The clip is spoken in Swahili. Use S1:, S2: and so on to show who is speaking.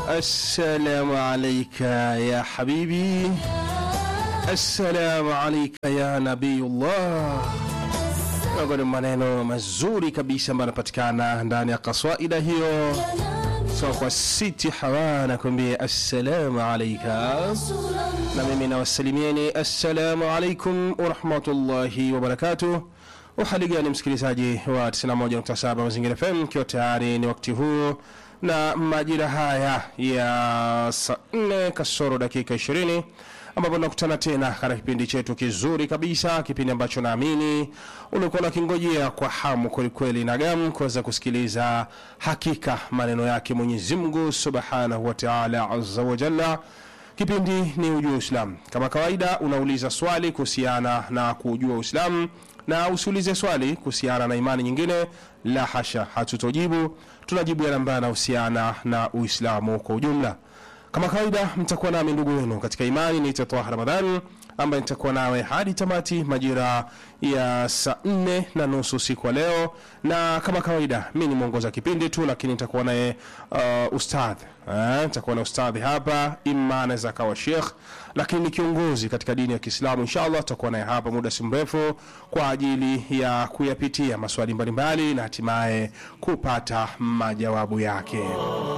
S1: السلام عليك يا حبيبي السلام عليك ya nabiyullah miongoni mwa maneno mazuri kabisa ambayo yanapatikana ndani ya kaswaida hiyo so kwa siti hawa nakwambia assalamu alaika na mimi nawasalimieni assalamu alaikum warahmatullahi wabarakatuh uhali gani msikilizaji wa 91.7 mazingira fm ikiwa tayari ni wakati huu na majira haya ya saa 4 kasoro dakika 20 ambapo tunakutana tena katika kipindi chetu kizuri kabisa kipindi ambacho naamini ulikuwa unakingojea kwa hamu kwelikweli na gamu kuweza kusikiliza hakika maneno yake mwenyezi mungu subhanahu wa taala azza wa jalla kipindi ni ujua uislamu kama kawaida unauliza swali kuhusiana na kujua uislamu na usiulize swali kuhusiana na imani nyingine la hasha hatutojibu tunajibu yale ambayo yanahusiana na uislamu kwa ujumla kama kawaida mtakuwa nami ndugu wenu katika imani niite Twaha Ramadhani ambaye nitakuwa nawe hadi tamati majira ya saa nne na nusu usiku wa leo, na kama kawaida mi ni mwongoza kipindi tu, lakini nitakuwa naye uh, ustadh eh, nitakuwa na ustadhi hapa, imma anaweza akawa shekh, lakini ni kiongozi katika dini ya Kiislamu. Inshallah tutakuwa naye hapa muda si mrefu kwa ajili ya kuyapitia maswali mbalimbali na hatimaye kupata majawabu yake.